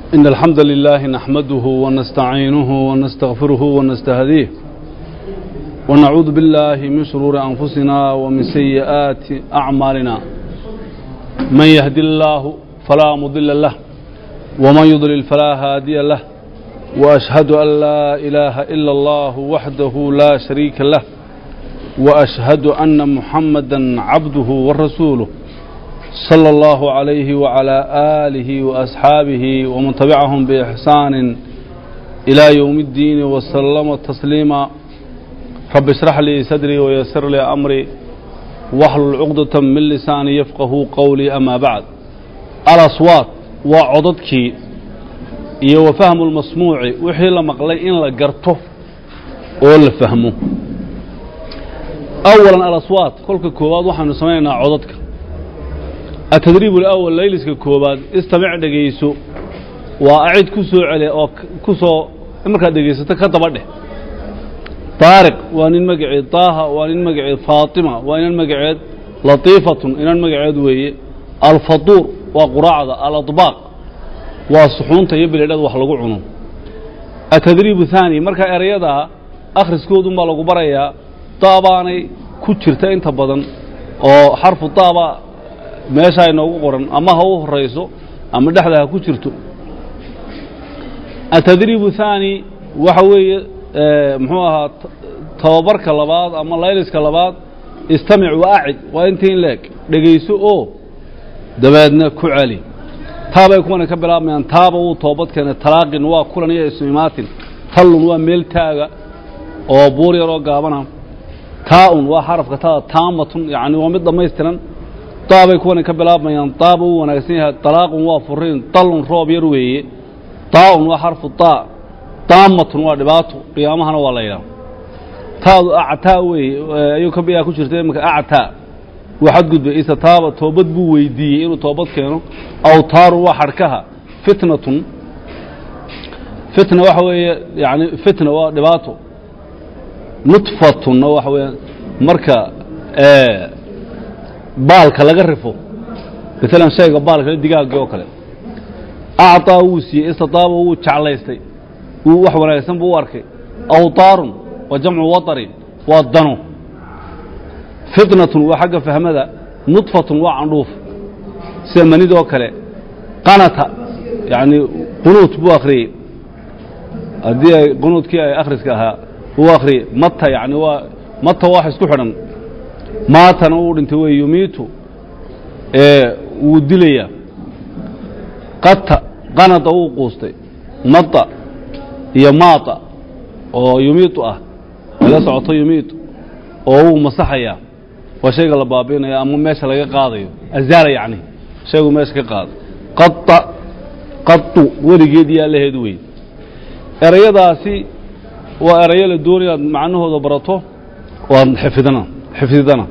إن الحمد لله نحمده ونستعينه ونستغفره ونستهديه ونعوذ بالله من شرور أنفسنا ومن سيئات أعمالنا من يهد الله فلا مضل له ومن يضلل فلا هادي له وأشهد أن لا إله إلا الله وحده لا شريك له وأشهد أن محمدا عبده ورسوله صلى الله عليه وعلى آله وأصحابه ومن تبعهم بإحسان إلى يوم الدين وسلم تسليما رب اشرح لي صدري ويسر لي أمري واحلل عقدة من لساني يفقه قولي أما بعد الأصوات وعضدك iyo wa fahmu lmasmuuci wixii la maqlay in la garto oo la fahmo awalan alaswaat kolka koowaad waxaanu samaynaynaa codadka atadriib alawal layliska koowaad istamic dhegayso waa acid ku soo cele oo ku soo markaad dhegaysato ka daba dheh taariq waa nin magaceed taaha waa nin magaceed faatima waa inan magaceed latiifatun inan magaceed weeye alfaduur waa quraacda aladbaaq waa suxuunta iyo biledhada wax lagu cuno atadriibu haani markaa erayadaa akhriskoodun baa lagu barayaa daabaanay ku jirta inta badan oo xarfu daaba meeshaa inoogu qoran ama ha u horayso ama dhexda ha ku jirto atadriibu haani waxa weeye muxuu ahaa tababarka labaad ama layliska labaad istamic wa acid waa intii in leeg dhegayso oo dabeedna ku celi taabay kuwana ka bilaabmayaan taaba wuu toobad keenay talaaqin waa kulan iyo ismimaatin tallun waa meel taaga oo buur yaroo gaabana taa-un waa xarafka tada taamatun yani waa mid dhammaystiran daabay kuwana ka bilaabmayaan daaba wuu wanaagsan yahay talaaqun waa furiin dallun roob yar weeye taa-un waa xarfu taa daamatun waa dhibaato qiyaamahana waa la yidhaha taadu actaa weeye ayuu ka biyaa ku jirta imanka actaa waa xadgudbay isa taaba toobad buu weydiiyey inuu toobad keeno awtaarun waa xadhkaha fitnatun fitna waxa weeye yani fitna waa dhibaato nutfatunna waxa weeye marka baalka laga rifo maalan shayga baalka digaagii oo kale acطaa wuu siiyey istitaaba wuu jeclaystay wuu wax wanaagsan buu u arkay awtaarun waa jamcu waطarin waa dano fitnatun waa xagga fahmada nudfatun waa candhuuf sida manidoo kale qanata yani qunuut buu akhriyey haddii ay qunuudkii ay akhriska ahaa uu akhriyey mata yani waa mata wax isku xidhan maatana uu dhintay wey yumiitu wuu dilayaa qata qanada wuu quustay mata iyo maata oo yumiitu ah laga socoto yumiitu oo wuu masaxayaa waa shayga la baabi'inayo ama meesha laga qaadayo azaala yacni shaygu meesha ka qaado qata qatu weligeed iyo allaheed wey erayadaasi waa erayo la doonaya aad macnahooda barato waad xifidana xifdidana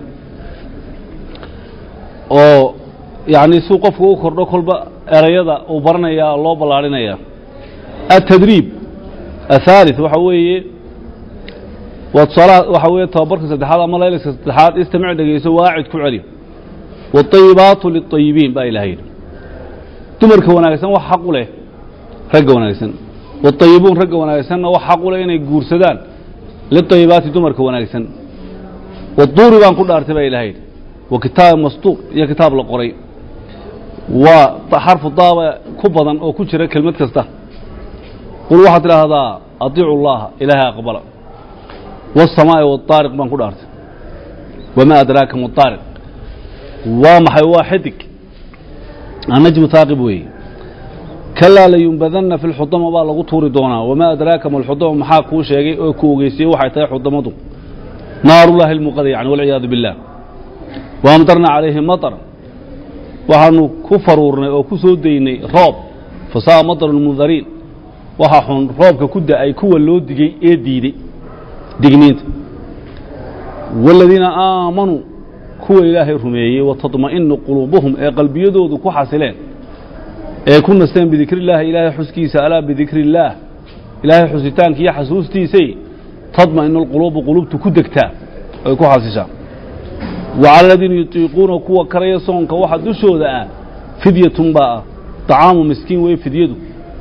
oo yacni suu qofku u kordho kolba erayada uu baranayaa loo ballaarhinaya atadriib athaalith waxa weeye waa tusaalaha waxa weeye tababarka saddexaad ama layliska saddexaad istamic dhegayso waacid ku celi waطayibaatu liلطayibiin baa ilaha yidhi dumarka wanaagsan wax xaq u leh ragga wanaagsan waطayibuun ragga wanaagsanna wax xaq u leh inay guursadaan liطayibaati dumarka wanaagsan waduuri baan ku dhaartay baa ilaha yidhi wa kitaab mastuur iyo kitaab la qoray waa xarfu daaba ku badan oo ku jira kelmad kasta qul waxaad tidhaahdaa adiicu اllaha ilaahay aqbala والsamaaءi والطaariq baan ku dhaartay wma adraaka maطaariq waa maxay waa xidig annajmu haaqib weeye kalaa layumbadana fi اlxudama baa lagu tuuri doonaa wamaa adraaka ma lxudama maxaa kuu sheegay oo ku ogeysiyey waxay tahay xudamadu naarullahi اlmuqada yani walciyaadu biاllah waamdarna calayhim maطr waxaanu ku faruurnay oo ku soo daynay roob fasa'a maطr اlmundariin waxa xun roobka ku da'ay kuwa loo digey ee diidey digniinta wاladiina aamanuu kuwa ilaahay rumeeyey watadma'inu quluubuhum ee qalbiyadoodu ku xasileen ee ku nasteen bidikri اllahi ilaahay xuskiisa alaa bidikri اllaah ilaahay xusitaanka iyo xasuustiisay tadma'inu اlquluubu quluubtu ku degtaa ay ku xasishaa wacala aladiina yutiiquuna kuwa karaya soonka waxa dushooda ah fidyatun baa ah طacaamu miskiin wey fidyadu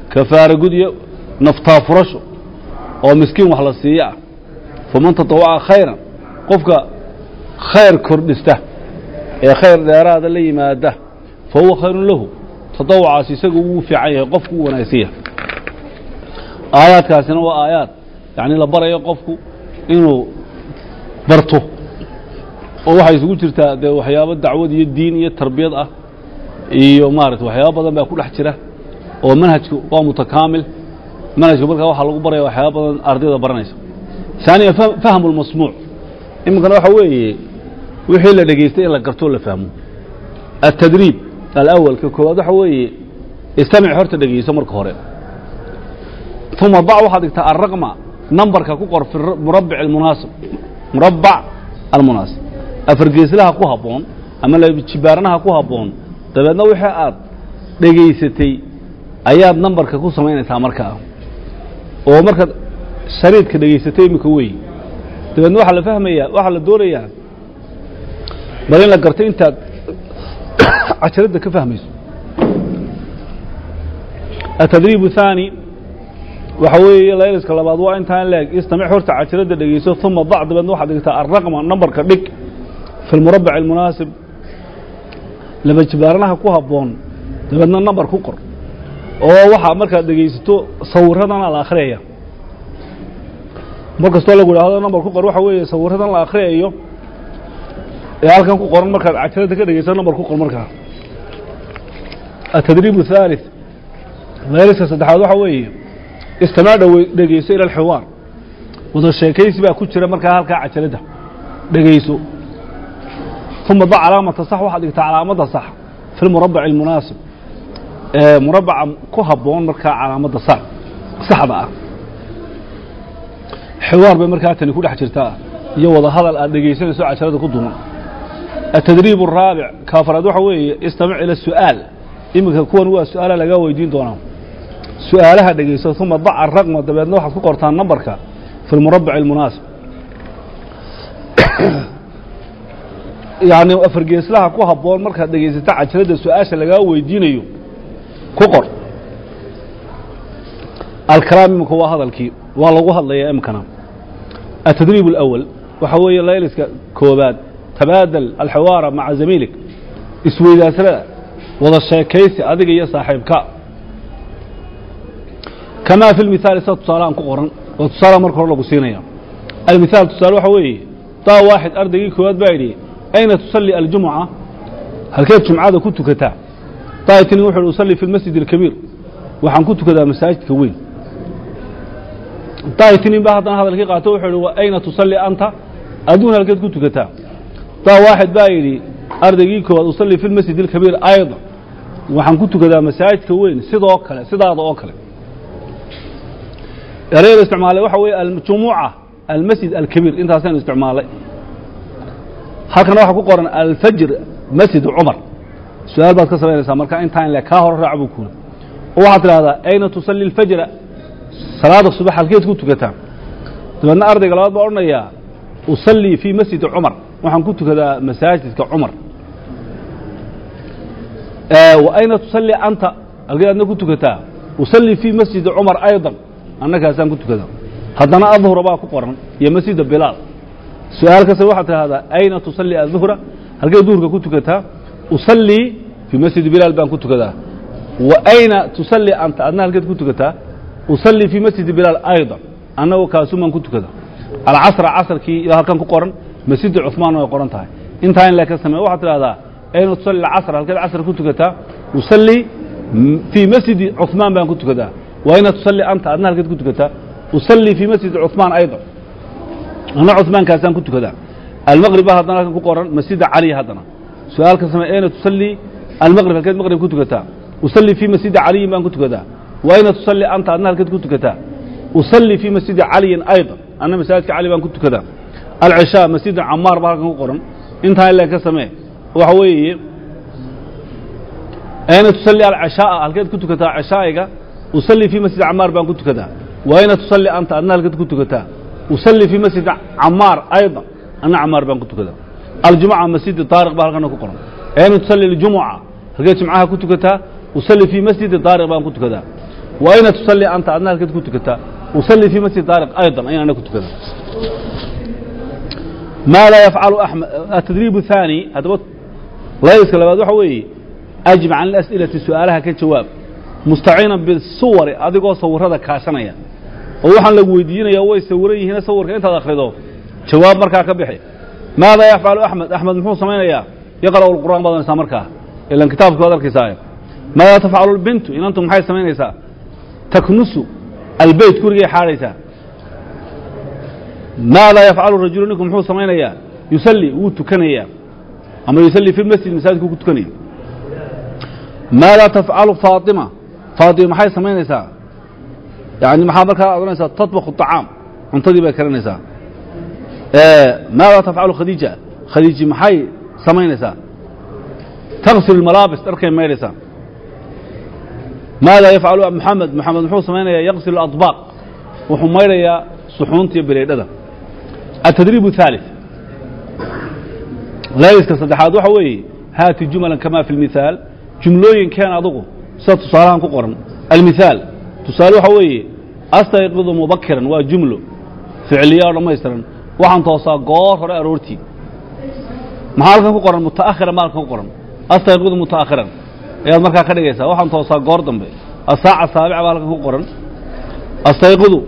kafaara gud iyo naftaa furasho oo miskiin wax la siiyo ah faman tatawaca khayran qofka khayr kordhista ee khayr dheeraada la yimaada fa huwa khayrun lahu tadawucaas isagu wuu fiican yahay qofku u wanaagsan yahay aayaadkaasina waa aayaad yacni la barayo qofku inuu barto oo waxay isugu jirtaa dee waxyaabo dacwad iyo diin iyo tarbiyad ah iyo maarata waxyaabo badan baa ku dhex jira oo manhajku waa mutakaamil manhajku markaa waxaa lagu baraya waxyaaba badan ardayda baranaysa ثaaniya fahmu اlmasmuuc iminkana waxa weeye wixii la dhegaystay in la gartoo la fahmo التdriib alأwal ka koowaad waxa weeye istamic horta dhegeyso marka hore ثuma dac waxaad dhigtaa alraqma numberka ku qor fi murabic اmunaasib murabac almunaasib afargeeslaha ku habboon ama lajibaaranaha ku habboon dabeedna wixii aad dhegaysatay ayaad numberka ku samaynaysaa markaa oo markaad shariidka dhegaysatay iminka wey dabeedna waxaa la fahmayaa waxaa la doonayaa bal in la garto intaad cajaradda ka fahmayso atadriib الثaanي waxa weeye layliska labaad waa intaan leeg istamic horta cajaradda dhegeyso uma dac dabeedna waxaad dhigtaa alraqma numberka dhig fi اlmurabac اlmunaasib laba jibaaranaha ku habboon dabeedna number ku qor oo waxaa markaad dhegaysato sawirradana la akhriyaya mar kastoo lagu idhaahdo number ku qor waxa weeye sawirradan la akhriyayo ee halkan ku qoran markaad cajaradda ka dhegaysato number ku qor markaa atadriib الثالث layliska saddexaad waxa weeye istimaac dhow dhegeyso ila alxiwaar wada sheekaysi baa ku jira markaa halkaa cajaradda dhegayso uma dac calaamata sax waxaad dhigtaa calaamadda sax fi lmurabac اlmunaasib ee murabaca ku habboon markaa calaamadda sax saxda ah xiwaar bay markaa tani ku dhex jirtaa iyo wada hadal aad dhegaysanayso cajaradda ku duman atadriib الraabic kaafaraad waxa weeye istamic ila su'aal iminka kuwan waa su-aala lagaa weydiin doonaa su-aalaha dhegayso uma dac araqma dabeedna waxaad ku qortaan numberka fi lmurabac اlmunaasib yani afargeeslaha ku habboon markaad dhegaysata cajaradda su-aasha lagaa weydiinayo ku qor alkalaam iminka waa hadalkii waa lagu hadlayaa iminkana atadriib اlأwal waxa weeye layliska koobaad tabaadal alxiwaara maca zamiilik isweydaasrada wada sheekaysi adiga iyo saaxiibka kamaa fi lmithaali sida tusaaleaan ku qoran oo tusaala marka hore lagu siinaya almithaal tusaale waxa weeye daa waaxid ardaygii koowaad baa yidhi ayna tusalli aljumuca halkeed jumcada ku tukataa daitini wuxu uhi usalli fi lmasjid alkabiir waxaan ku tukadaa masaajidka weyn daitinin baa haddana hadalkii qaato wuxuu ihi wa ayna tusalli anta adduun halkeed ku tukataa daa waaxid baa yidhi ardaygii koowaad usalli fi lmasjid alkabiir ayda waxaan ku tukadaa masaajidka weyn sidoo kale sidaada oo kale erayada isticmaalay waxa weeye aljumuca almasjid alkabiir intaasaynu isticmaalay halkana waxaa ku qoran alfajr masjid cumar su-aal baad ka samaynaysaa marka intaan le kaa hore raac buu kuuri oo waxaad tidhahdaa ayna tusalli alfajra salaada subax halkeed ku tukataa dabeedna ardayga labaad baa odhanayaa usallii fii masjidi cumar waxaan ku tukadaa masaajidka cumar wa ayna tusalli anta halkeed adna ku tukataa usallii fii masjidi cumar ayضa annakaasaan ku tukadaa haddana adhura baa ku qoran iyo masjida bilaal su-aal kasta waxaad tidhahdaa ayna tusalli aلظuhra halkee duhurka ku tukataa usallii fii masjidi bilaal baan ku tukadaa wa ayna tusalli anta adna halkeed ku tukataa usallii fii masjidi bilaal ayضa annagu kaasumaan ku tukadaa alcasra casrkii iyo halkan ku qoran masjidi cuثmaanna way qoran tahay intaa in le ka samey waxaad tidhahdaa ayna tusalli casr halkeed casr ku tukataa usallii fii masjidi cuثmaan baan ku tukadaa wa ayna tusalli anta adna halkeed ku tukataa usallii fii masjidi cuثmaan ayضa ana cuثmaankaasaan ku tukadaa almaqrib baa haddana halkan ku qoran masjida cali haddana su-aal ka samey ayna tusallii almaqrib halkeed maqrib ku tukataa usallii fii masjidi caliyin baan ku tukadaa wa ayna tusalli anta adna halkeed ku tukataa usallii fii masjidi caliyin ayضa anna masaajidka cali baan ku tukadaa alcishaa masjida camaar baa halkan ku qoran intaa ile ka samee waxa weeye ayna tusalli alcishaaa halkeed ku tukataa cishaa'iga usallii fii masjidi camaar baan ku tukadaa wa ayna tusalli anta adna halkeed ku tukataa usallii fii masjidi camaar ayضa anna camaar baan ku tukadaa aljumuca masjidi daariq baa halkana ku qoran ayna tusalli اljumuca halkeed jumcaha ku tukataa usallii fii masjidi daariq baan ku tukadaa wa ayna tusalli anta adna halkeed ku tukataa usalli fii masjid daariq aydan ayaan ana ku tukadaa maada yafcalu axmed atadriib الثaanي haddaba layska labaad waxa weeye ajib can اlas'ilati su'aalaha ka jawaab mustaciinan bisuwari adigoo sawirada kaashanaya oo waxaan lagu weydiinaya way sawiran yihiin sawirka intaad akhrido jawaab markaa ka bixi maada yafcalu axmed axmed muxuu samaynayaa yaqra'u اlqur'aan baad onaysaa markaa ilan kitaabki waad arkaysaa maada tafcalu اlbintu inantu maxay samaynaysaa taknusu albeyt gurigay xaadhaysaa maada yafcalu rajulu ninku muxuu samaynayaa yusalli wuu tukanayaa ama yusalli fi lmasjid masaajidku ku tukanaya maada tafcalu faatima faatima maxay samaynaysaa yani maxaa markaa odhanaysaa tatbakhu طacaam cuntadii bay karinaysaa maada tafcalu khadiija khadiiji maxay samaynaysaa taksilu malaabis dharkay maydhaysaa maada yafcalu moxamed moxamed muxuu samaynayaa yaqsilu aطbaaq wuxuu maydhayaa suxuunta iyo bireydhada التdريب الثالث layska saddexaad waxa weeye haati juملا كama في المiثاaل jumlooyinkeen adugu sida tusaalahan ku qoran almiثاal tusaale waxa weeye astayqidu mubakiran waa jumlo ficliya oo dhammaystiran waxaan toosaa goor hore aroortii maxaa halkan ku qoran mutaahiran ma halkan ku qoran astayqidu mutaahiran ayaad markaa ka dhigaysaa waxaan toosaa goor dambe asaaca saabica baa halkan ku qoran astayqidu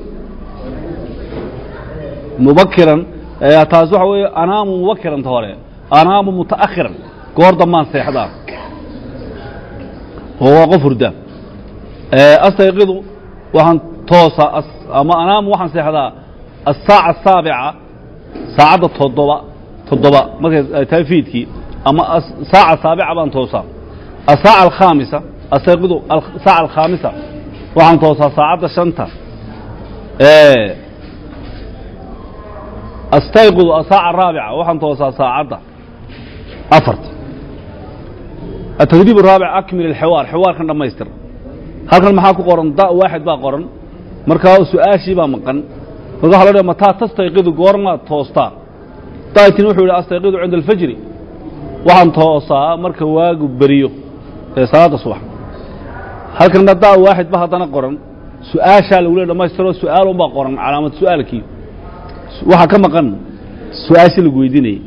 mubakiran taas waxa weeye anaamu mubakiranta hore anaamu muta'akhiran goor dambaan seexdaa oo waa qof hurda astayqidu waxaan toosaa ama anaamu waxaan seexdaa asaaca asaabica saacadda toddoba toddoba markay ay tahay fiidkii ama saaca saabica baan toosaa asaaca alkhaamisa astayqidu saaca alkhaamisa waxaan toosaa saacadda shanta astayqidu asaaca araabica waxaan toosaa saacadda afarta atadriib araabic akmil alxiwaar xiwaarkan dhammaystir halkan maxaa ku qoran da waaxid baa qoran markaa su-aashii baa maqan marka waxa la dhaha mataa tastayqidu goormaad toostaa daatin wuxuu yidhi astayqidu cinda alfajri waxaan toosaa marka waagu beriyo ee salaadda subax halkanna da waaxid ba haddana qoran su-aashaa lagu le dhamaystiroo su-aalun baa qoran calaamad su-aalkii waxaa ka maqan su-aashii lagu weydiinayay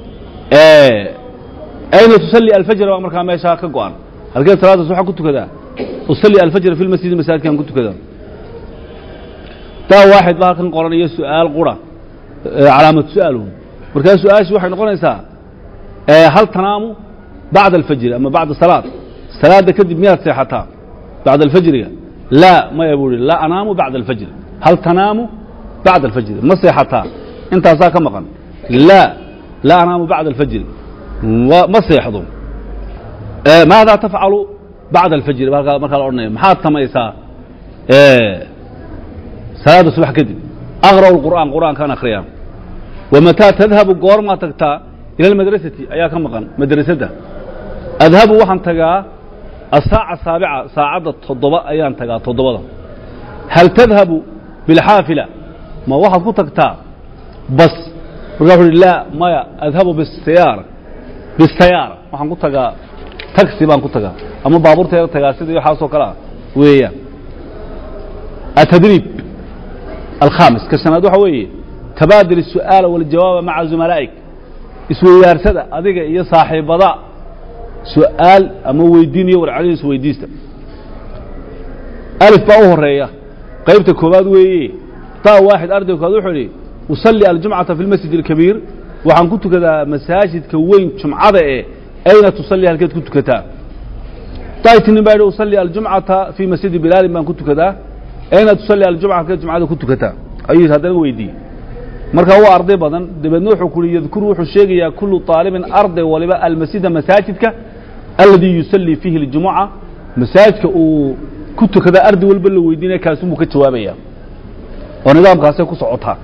ayna tusalli alfajr baa markaa meeshaa ka go-an halkeed salaadaas waxaa ku tukadaa usalli alfajr fi lmasjidi masaajidkaan ku tukadaa daa waaxid ba halkan qoran iyo su-aal qura calaamad su-aalun markaa su-aashii waxay noqonaysaa hal tanaamu bacda alfajri ama bacda salaad salaadda kadib miyaad seexataa bacda alfajriga laa maya buu ihi laa anaamu bacda alfajri hal tanaamu bacda alfajri ma seexataa intaasaa ka maqan laa laa anaamu bacda alfajri ma seexdo maadaa tafcalu bacda alfajri markaa markaa la odhanaya maxaad samaysaa salaadda subax kadib aqra'u lqur'aan qur'aankaan akhriyaa wamataa tadhabu goormaa tagtaa ila almadrasati ayaa ka maqan madrasadda adhabu waxaan tagaa asaaca saabica saacadda toddoba ayaan tagaa toddobada hal tadhabu bilxaafila ma waxaad ku tagtaa bas markaa wuxu uhi laa maya adhabu bisiyaara bisayaara waxaan ku tagaa taxi baan ku tagaa ama baabuurteeda tagaa sidii waxaasoo kale ah weeyaan atadriib alkhaamis ka shanaad waxa weeye tabaadil الsu'aala wاljawaaba maca zumalaa'ik isweydaarsada adiga iyo saaxiibada su'aal ama weydiin iyo warcadin isweydiista alif baa u horeeya qaybta koowaad weeye taa waaxid ardayga koowaad wuxuu idhi usalli aljumcata fi lmasjid اlkabiir waxaan ku tukadaa masaajidka weyn jumcada ee ayna tusalli halkeed ku tukataa daytinin baa yidhi usalli aljumcata fii masjidi bilaalin baan ku tukadaa ayna tusalli aljumca halkeed jumcada ku tukataa ayuu haddana weydiiyey markaa waa arday badan dabeedna wuxuu ku yihi yadkuru wuxuu sheegayaa kullu طaalibin arday waliba almasjida masaajidka aladii yusallii fiihi اljumuca masaajidka uu ku tukadaa arday walba la weydiinaya kaasunbuu ka jawaabaya oo nidaamkaasay ku socotaa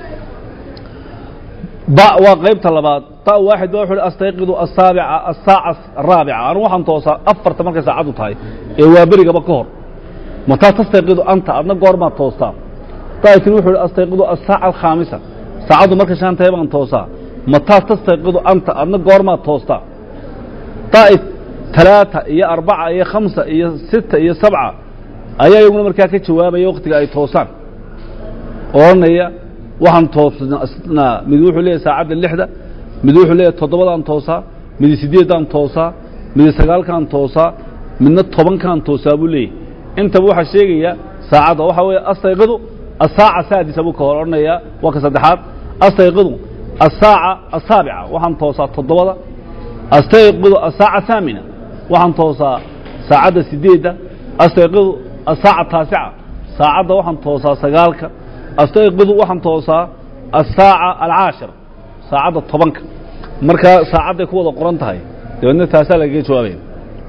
ba waa qaybta labaad ta waaxid ba wuxu uhi astayqidu asaabica asaaca araabica anu waxaan toosaa afarta markay saacaddu tahay ee waa berigaba ka hor mataa tastayqidu anta adna goormaad toostaa daatin wuxuu ihi astayqidu asaaca alkhaamisa saacaddu markay shan tahay baan toosaa mataa tastayqidu anta adna goormaad toostaa daa'id talaata iyo arbaca iyo khamsa iyo sita iyo sabca ayaa iyaguna markaa ka jawaabaya wakhtiga ay toosaan odhanaya waxaan toosnaa mid wuxuu leeyahy saacadda lixda mid wuxuu leeyahy toddobadaan toosaa mid sideeddaan toosaa mid sagaalkaan toosaa midna tobankaan toosaa buu leeyahy intaba waxaa sheegaya saacadda waxaa weeye astayqidu asaaca saadisa buu ka hor odhanayaa waa ka saddexaad astayqidu asaaca asaabica waxaan toosaa toddobada astayqidu asaaca haamina waxaan toosaa saacadda sideedda astayqidu asaaca taasica saacadda waxaan toosaa sagaalka astayqidu waxaan toosaa asaaca alcaashira saacadda tobanka markaa saacadday ku wada qoran tahay dabeedna taasaa lagaga jawaabaya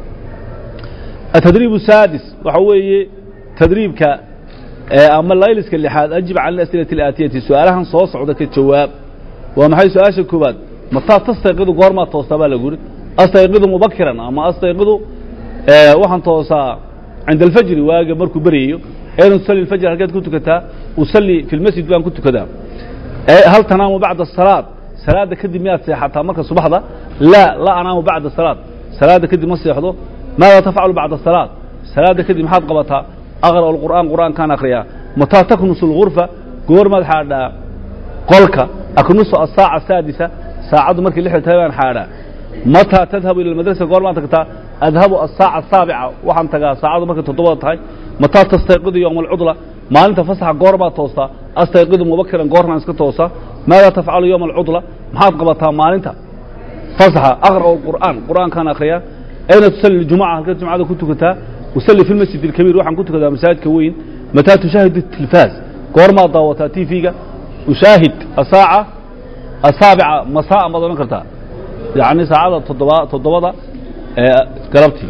التdريب السادس waxa weeye تdريibka ama layliska لحaad أجiب can الأسئلة الآتiyةi su-aalahan soo socda ka jawaab waa maxay su-aasha koobaad mataa tastayqidu goormaa toostaa baa lagu yuri astayqidu mubakiran ama astayqidu waxaan toosaa cinda الfajri waaga markuu beryayo ayna tusalli الfajr halkeed ku tukataa usalli fi اlmasjid baan ku tukadaa hal tanaamu bacda الصalaaة salaada kadib miyaad seexataa marka subaxda laa la anaamu bacda الصalaaة salaada kadib ma seexdo maada tafcalu bacda الصalaaة salaada kadib maxaad qabataa aqra'u اlqur'aan qur'aankaan akhriyaa mataa taknusu اlغurfa goormaad xaadhaa qolka aknusu asaaca saadisa saacaddu markay lixda tahay baan xaadhaa mataa tadhabu ila madrasa goormaad tagtaa adhabu asaaca asaabica waxaan tagaa saacaddu markay toddobada tahay mataa tastayqidu yowma alcudla maalinta fasaxa goormaad toostaa astayqidu mubakiran goornaan iska toosaa maada tafcalu yowma alcudla maxaad qabataa maalinta fasaxa aqra'u اlqur'aan qur'aankaan akhriyaa ayna tusalli اljumuca halkeed jumcada ku tukataa usalli fi lmasjid اlkabiir waxaan ku tukadaa masaajidka weyn mataa tushaahid الtilfaaz goormaad daawataa tv-ga ushaahid asaaca asaabica masaaءan baad odhan kartaa yacni saacada toddoba toddobada ee galabtii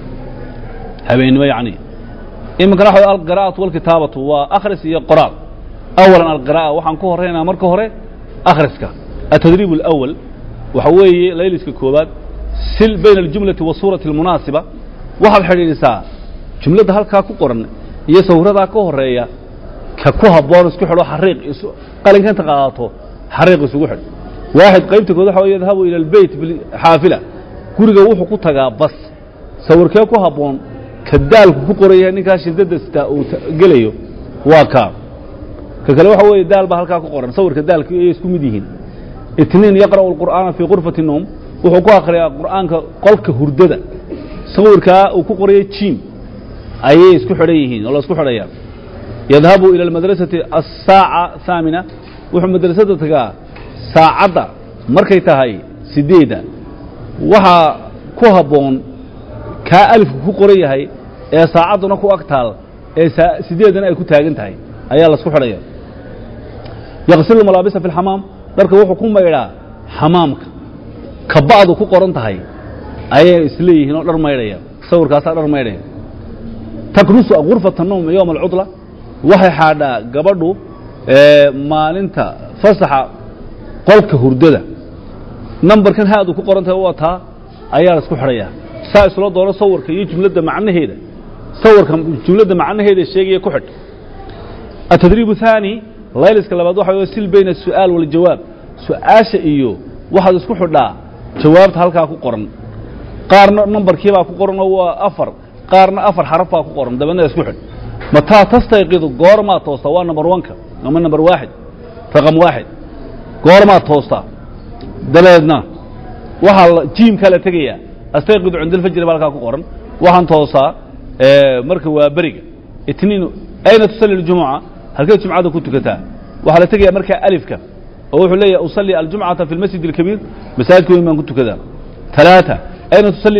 habeennimo yacni iminkana waxa alqira'atu walkitaabatu waa akhris iyo qoraal awalan alqira'a waxaan ku horeynaa marka hore akhriska atadriib اlأwal waxa weeye layliska koobaad sil bayna aljumlati wasuurati اlmunaasiba waxaad xidhiidhisaa jumladda halkaa ku qoran iyo sawiradaa ka horeeya ka ku habboon isku xidho xariiq qalinka inta qaadato xariiq isugu xidh waaxid qaybta kood waxa wey yadhabu ila albeyt xaafila guriga wuxuu ku tagaa bas sawirkee ku habboon ka daalku ku qoran yahay ninkaa shidada sitaa uu gelayo waa kaa ka kale waxa weeye daal baa halkaa ku qoran sawirka daalka ayay isku mid yihiin itniin yaqra'u alqur'aana fii qurfati noom wuxuu ku akhriyaa qur'aanka qolka hurdada sawirkaa uu ku qoraya jiim ayay isku xidhan yihiin oo la isku xidhayaa yadhabu ila almadrasati asaaca haamina wuxuu madrasada tagaa saacadda markay tahay sideedda waxaa ku habboon kaa alifku ku qoran yahay ee saacadduna ku ag taal ee sideeddana ay ku taagan tahay ayaa la isku xidhaya yaqsilu malaabisa fi اlxamaam dharka wuxuu ku maydhaa xamaamka ka ba'du ku qoran tahay ayay isleeyihiin oo dhar maydhaya sawirkaasaa dhar maydhaya taknusu gurfata noom yowma alcudla waxay xaadhaa gabadhu maalinta fasaxa qolka hurdada nambarkan haadu ku qoran tahay waa taa ayaa la isku xidhayaa saa isla doono sawirka iyo jumladda macnaheeda sawirka jumladda macnaheeda sheegaya ku xidh atadriib الثaanي layliska labaad waxa wey sil bayna الsu'aal wاljawaab su-aasha iyo waxaad isku xidhaa jawaabta halkaa ku qoran qaarna nambarkiibaa ku qoran oo waa afar qaarna afar xaraf baa ku qoran dabeedna isku xidh mataa tastayqidu goormaad toostaa waa number wanka ama number waaxid raqam waaxid goormaad toostaa dabeedna waxaa jiimkaa la tegayaa astayqidu cinda alfajri baa halkaa ku qoran waxaan toosaa marka waa beriga itniin ayna tusalli اljumuca halkeed jumcada ku tukataa waxaa la tegayaa markaa alifka oo wuxuu leeyahay usalli aljumcata fi اlmasjid اlkabiir masaajidka weyn baan ku tukadaa ثalaaثa ayna tusalli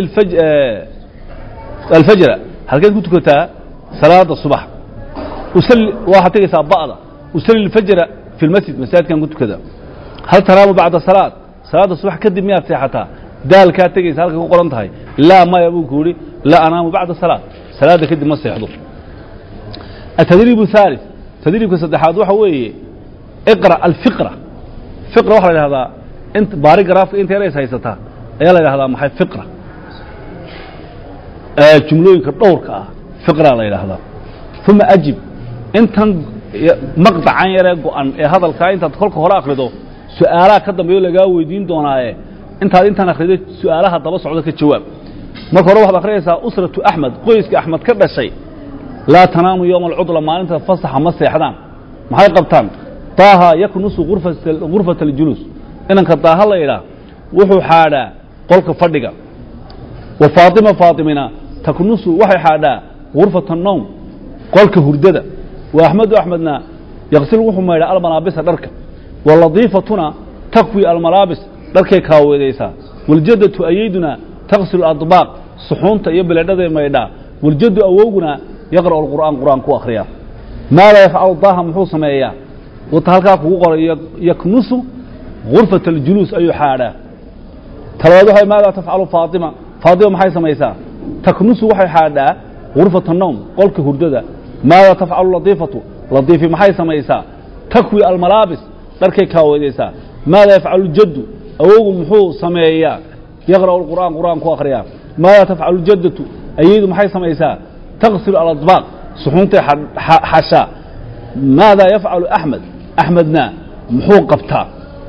alfajra halkeed ku tukataa salaada subax usalli waxaad tegaysaa ba'da usalli alfajra fi اlmasjid masaajidkaan ku tukadaa hal tanaamu bacda salaad salaada subax kadib miyaad seexataa daalkaa tegaysa halka ku qoran tahay laa maya buu ku yidhi laa anaamu bacda salaad salaada kadib ma seexdo التdريب الثالث تdريibka saddexaad waxa weeye اقرأ الفقرة فقرة waxa la dhahdaa barigrafka inta yarays haysataa ayaa la dhahdaa maxay فقرة jumlooyinka dhowrka ah فقرa la yidhaahdaa ثuma أجib intan maqطacan yaree go-an ee hadalkaa intaad kolka hore akrido su-aalaha ka dambeeyo lagaa weydiin doonaaye intaad intaan akrido su-aalaha daba socdo ka jawaab marka hore waxaad akrinaysaa usratu axmed qoyska axmed ka dhashay laa tanaamu yowma alcudla maalinta fasaxa ma seexdaan maxay qabtaan daaha yaknusu gurfata aljuluus inanka daaha la idhaah wuxuu xaadhaa qolka fadhiga wa faatima faatimina taknusu waxay xaadhaa gurfata nowm qolka hurdada wa axmedu axmedna yaqsil wuxuu maydhaa almalaabisa dharka wa ladiifatuna takwi almalaabis dharkay kaaweedaysaa waljadatu ayayduna taqsilu adbaaq suxuunta iyo bileedhaday maydhaa waljaddu awowguna yaqra'u alqur'aan qur'aan ku akhriya maada yafcalu daaha muxuu sameeyaa wata halkaa kugu qoray yaknusu gurfata aljuluus ayuu xaadhaa talabaad waxa maada tafcalu faatima faatima maxay samaysaa taknusu waxay xaadhaa gurfata nowm qolka hurdada maada tafcalu ladiifatu ladiifi maxay samaysaa takwi almalaabis dharkay kaaweedaysaa maada yafcalu jaddu awowgu muxuu sameeyaa yaqra'u alqur'aan qur'aan ku akhriyaa maada tafcalu jaddatu ayaydu maxay samaysaa taqsilu aladbaaq suxuuntay xashaa maada yafcalu axmed axmedna muxuu qabtaa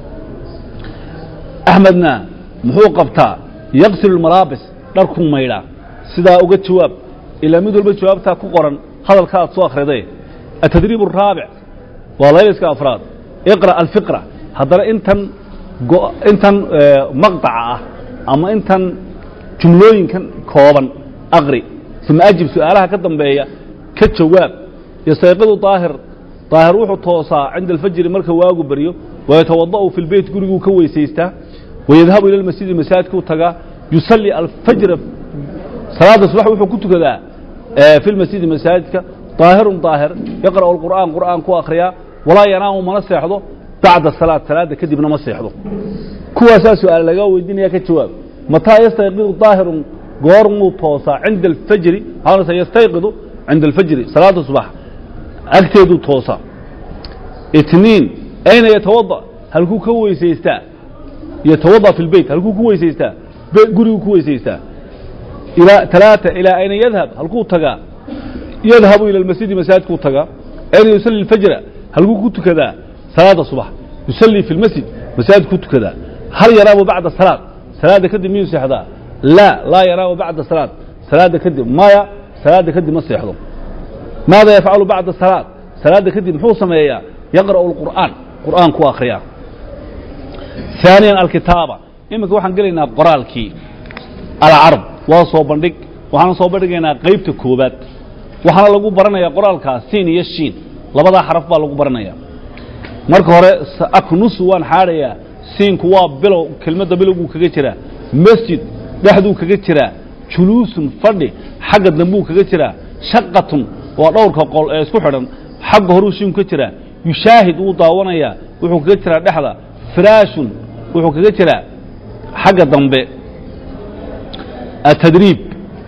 axmedna muxuu qabtaa yaqsilu lmalaabis dharkuu maydhaa sidaa uga jawaab ilaa mid walba jawaabtaa ku qoran hadalka aad soo akhriday atadriib araabic waa layliska afraad iqra alfiqra haddana intan intan maqطaca ah ama intan jumlooyinkan kooban aqri uma ajib su-aalaha ka dambeeya ka jawaab yastayqidu daahir daahir wuxuu toosaa cinda alfajri marka waagu baryo wayatawada'u fi lbeyt guriguu ka weysaystaa wayadhabu ila lmasjidi masaajidkuu tagaa yusalli alfajra salaada subax wuxuu ku tukadaa fi lmasjidi masaajidka daahirun daahir yaqra'u alqur'aan qur'aan ku akhriyaa walaa yanaamu mana seexdo bacda salaad salaada kadibna ma seexdo kuwaasaa su-aal lagaa weydiinaya ka jawaab mataa yastayqidu daahirun goormuu toosaa cinda alfajri waxaa yastayqidu cinda alfajri salaada subax agteeduu toosaa itniin ayna yatawada halkuu ka weysaystaa yatawada fi lbeyt halkuu ku weysaystaa guriguu ku weysaystaa ilaa talaata ilaa ayna yadhab halkuu tagaa yadhabu ila almasjidi masaajidkuu tagaa ayna yusalli alfajra halkuu ku tukadaa salaada subax yusallii fi lmasjid masaajid ku tukadaa hal yanaamu bacda salaad salaadda kadib miyuu seexdaa laa laa yanaamu bacda salaad salaadda kadib maya salaadda kadib ma seexdo maada yafcalu bacda salaad salaadda kadib muxuu sameeyaa yaqra'u alqur'aan qur'aan ku akhriyaa ثaaniyan alkitaaba iminka waxaan gelaynaa qoraalkii alcarb waa soo bandhig waxaan soo bandhigaynaa qaybta koobaad waxaana lagu baranayaa qoraalkaa siin iyo shiin labadaa xaraf baa lagu baranaya marka hore aknusu waan xaadhayaa siinku waa bilow kelmadda bilowguu kaga jiraa masjid dhexduu kaga jiraa juluusun fadhi xagga dambuu kaga jiraa shaqatun waa dhowrka qol ee isku xidhan xagga horuu shiinku ka jiraa yushaahid wuu daawanayaa wuxuu kaga jiraa dhexda firaashun wuxuu kaga jiraa xagga dambe atadriib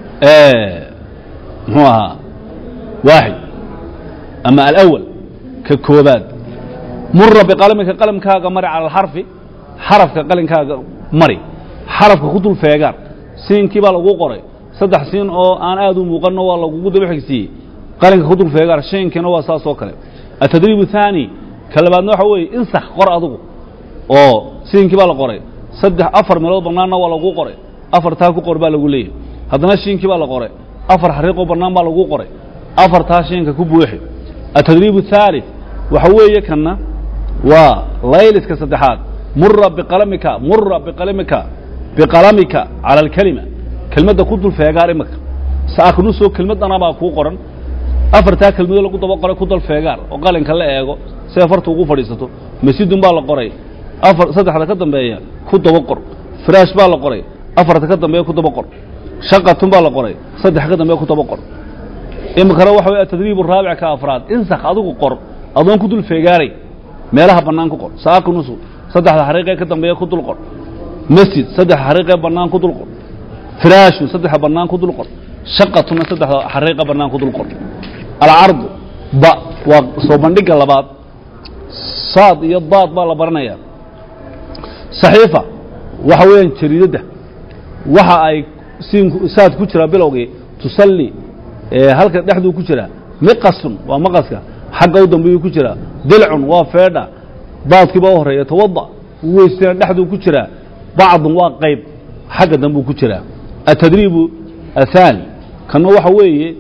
muxuu ahaa waaxid ama alawal ka koobaad mura biqalamika qalamkaaga mari cala alxarfi xarafka qalinkaaga mari xarafka ku dul feegaan siinkii baa lagu qoray saddex siin oo aan aad u muuqanno waa lagugu daba xigsiiyey qalinka ku dul feegaan shiinkiina waa saas oo kale atadriib الثaanي ka labaadna waxa weeye insak qor adugu oo siinkii baa la qoray saddex afar meelood bannaanna waa lagu qoray afartaa ku qor baa lagu leeyahy haddana shiinkii baa la qoray afar xariiqoo bannaan baa lagu qoray afartaa shiinka ku buuxi atadriib الثaalث waxa weeye kanna waa layliska saddexaad mura biqalamika mura biqalamika biqalamika cala alkelima kelmadda ku dul feegaar imika saaknusoo kelmaddana baa kuu qoran afartaa kelmadoo lagu daba qoray ku dal feegaar oo qalinka la eego si afarta ugu fadhiisato masjidun baa la qoray afar saddexda ka dambeeya ku daba qor firaash baa la qoray afarta ka dambeeya ku daba qor shaqatun baa la qoray saddex ka dambeeya ku daba qor imikana waxa wey atadriib araabic ka afraad insak adigu qor adoon ku dul feegaaray meelaha bannaan ku qor saaknusu saddexda xariiqee ka dambeeya ku dul qor masjid saddex xariiqee bannaan ku dul qor firaashun saddexa bannaan ku dul qor shaqatuna saddexda xariiqa bannaan ku dul qor alcardu ba waa soo bandhigga labaad saad iyo daad baa la baranayaa saxiifa waxa weeyaan jariidadda waxa ay siinku saad ku jiraa bilowgii tusalli halka dhexduu ku jiraa miqasun waa maqaska xagga u dambeeyuu ku jiraa dilcun waa feedha daadkii baa u horeeya tawada weystina dhexduu ku jiraa bacdun waa qayb xagga dambuu ku jiraa atadriibu athaani kanna waxa weeye